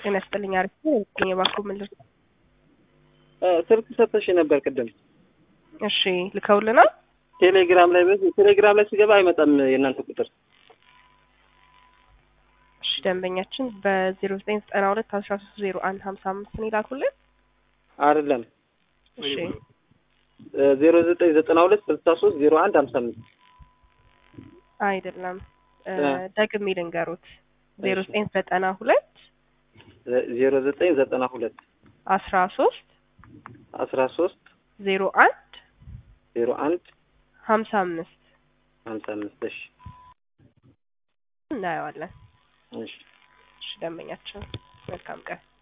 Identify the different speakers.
Speaker 1: ጤና ይስጥልኝ። አሪፍ ነው። የባንኩ ምን ልርዳ?
Speaker 2: ስልክ ሰጥተሽ ነበር ቅድም።
Speaker 1: እሺ ልከውልናል።
Speaker 2: ቴሌግራም ላይ ቴሌግራም ላይ ሲገባ አይመጣም የእናንተ ቁጥር።
Speaker 1: እሺ ደንበኛችን በዜሮ ዘጠኝ ዘጠና ሁለት አስራ ሶስት ዜሮ አንድ ሀምሳ አምስት ነው ይላኩልን።
Speaker 2: አይደለም
Speaker 1: እሺ
Speaker 2: ዜሮ ዘጠኝ ዘጠና ሁለት ስልሳ ሶስት ዜሮ አንድ ሀምሳ አምስት
Speaker 1: አይደለም ደግሜ ልንገሩት ዜሮ ዘጠኝ ዘጠና ሁለት
Speaker 2: ዜሮ ዘጠኝ ዘጠና ሁለት
Speaker 1: አስራ ሶስት
Speaker 2: አስራ ሶስት
Speaker 1: ዜሮ አንድ
Speaker 2: ዜሮ አንድ
Speaker 1: ሀምሳ አምስት
Speaker 2: ሀምሳ አምስት እሺ
Speaker 1: እናየዋለን።
Speaker 2: እሺ
Speaker 1: እሺ ደንበኛችን መልካም ቀን